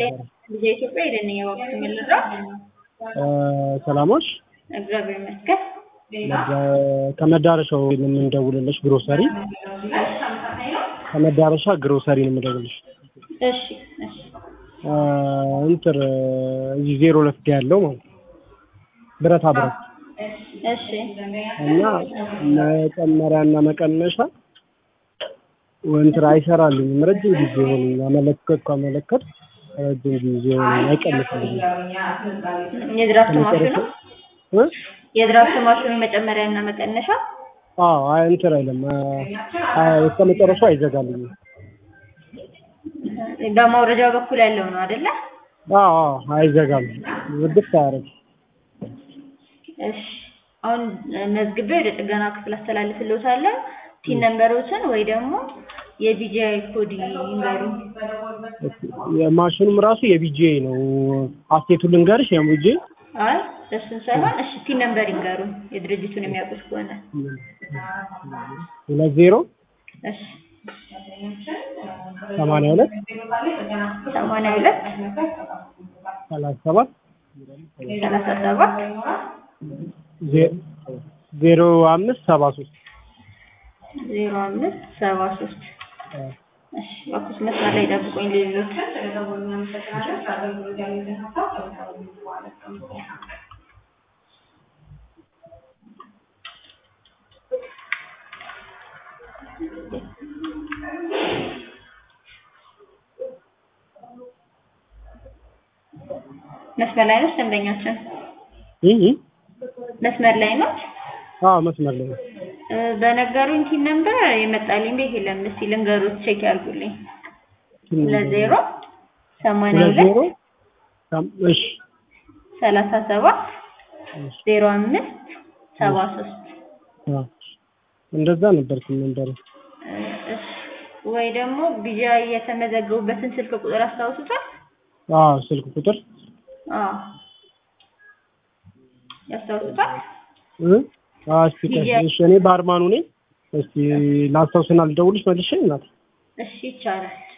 ልጄ ኢትዮጵያ ሄደን የባኩት ምልራ ሰላሞች እግዚአብሔር ይመስገን። ከመዳረሻው የምንደውልልሽ ግሮሰሪ ከመዳረሻ ግሮሰሪ ነው የምደውልልሽ። እሺ እሺ እንትን እዚህ ዜሮ ሁለት ጋ ያለው ማለት ነው ብረታ ብረት እሺ እና መጨመሪያና መቀነሻ እንትን አይሰራልኝም። ረጅም ጊዜ ሆነኝ አመለከትኩ አመለከት ረጅም ጊዜ ሆነኝ አይቀንስልኝም። የድራፍት ማሽኑ እ? የድራፍት ማሽኑ መጨመሪያ እና መቀነሻ አዎ አይ እንትን አይልም እስከ መጨረሻው አይዘጋልኝም። በማውረጃው በኩል ያለው ነው አይደለ? አዎ አዎ አይዘጋም። ውድት አያደርግ እሺ አሁን መዝግቤ ወደ ጥገና ክፍል አስተላልፍልዎታለሁ። ቲን ነምበሮችን ወይ ደግሞ የቢጂአይ ኮድ ይንገሩ። የማሽኑም ራሱ የቢጂኤ ነው። አስቴቱ ልንገርሽ የቢጄ አይ እሱን ሳይሆን እሺ ቲን ነምበር ይንገሩ የድርጅቱን የሚያውቁት ከሆነ ሁለት ዜሮ እሺ ሰማንያ ሁለት ሰማንያ ሁለት ሰላሳ ሰባት ሰላሳ ሰባት ዜ- ዜሮ አምስት ሰባ ሶስት ዜሮ አምስት ሰባ ሶስት እሺ እባክዎት መስመር ላይ ጠብቁኝ ሌሎች መስመር ላይ ነች ደንበኛችን ይህ ይህ መስመር ላይ ነች አዎ መስመር ላይ ነው። እ፣ በነገሩኝ ቲን ነምበር የመጣልኝ ቤት የለም እስቲ ልንገሩት ቼክ ያርጉልኝ ሁለት ዜሮ ሰማንያ ሁለት ዜሮ ሁለት ሰም- እሺ ሰላሳ ሰባት እሺ ዜሮ አምስት ሰባ ሶስት አዎ እንደዛ ነበር ነበር እ፣ እሺ ወይ ደግሞ ቢጃ የተመዘገቡበትን ስልክ ቁጥር አስታውሱታል? አዎ ስልክ ቁጥር አዎ ያስታውሱታል? እ? አዎ እስኪ ቆይ፣ ቢጂአይ እሺ እኔ ባርማኑ ነኝ። እስኪ ላስታውስና ልደውልሽ መልሼ እናት እሺ ይቻላል።